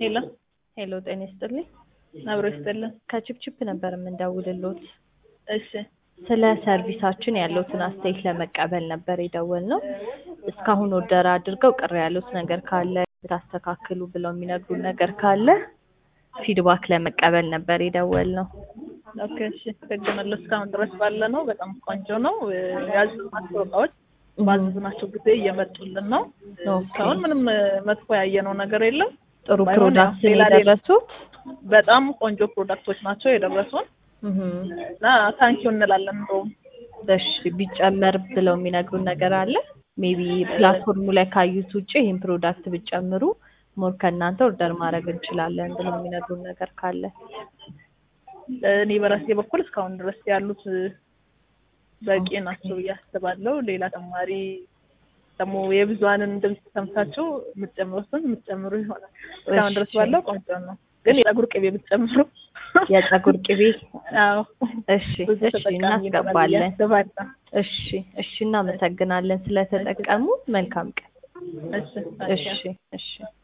ሄሎ ሄሎ ጤና ይስጥልኝ። አብሮ ይስጥልን። ከቺፕቺፕ ነበር የምንደውልሎት። እሺ ስለ ሰርቪሳችን ያለውትን አስተያየት ለመቀበል ነበር የደወልነው። እስካሁን ኦርደር አድርገው ቅር ያሉት ነገር ካለ ብታስተካክሉ ብለው የሚነግሩን ነገር ካለ ፊድባክ ለመቀበል ነበር የደወልነው። ኦኬ እሺ ተገመለ እስካሁን ድረስ ባለ ነው። በጣም ቆንጆ ነው። ያዘዝናቸው እቃዎች ባዘዝናቸው ጊዜ እየመጡልን ነው። ኦኬ። እስካሁን ምንም መጥፎ ያየነው ነገር የለም። ጥሩ ባይሆን ፕሮዳክት ያው ሌላ ሌላ- የደረሱት በጣም ቆንጆ ፕሮዳክቶች ናቸው የደረሱን እህም። እና ታንኪዩ እንላለን። እንደውም እሺ ቢጨመር ብለው የሚነግሩን ነገር አለ። ሜቢ ፕላትፎርሙ ላይ ካዩት ውጭ ይህን ፕሮዳክት ብጨምሩ ሞር ከእናንተ ኦርደር ማድረግ እንችላለን ብለው የሚነግሩን ነገር ካለ እኔ በራሴ በኩል እስካሁን ድረስ ያሉት በቂ ናቸው ብዬ አስባለሁ። ሌላ ተማሪ ደግሞ የብዙሀንን ድምፅ ሰምታችሁ የምትጨምሩትን የምትጨምሩ ይሆናል። እስካሁን ድረስ እሺ። ባለው ቆንጆ ነው፣ ግን የፀጉር ቅቤ ብትጨምሩ የፀጉር ቅቤ አዎ እሺ ብዙ እሺ ተጠቃሚ ይኖራል ብዬ እናስገባለን። አስባለሁ። እሺ እሺ እናመሰግናለን ስለተጠቀሙ። መልካም ቀን። እሺ እሺ እሺ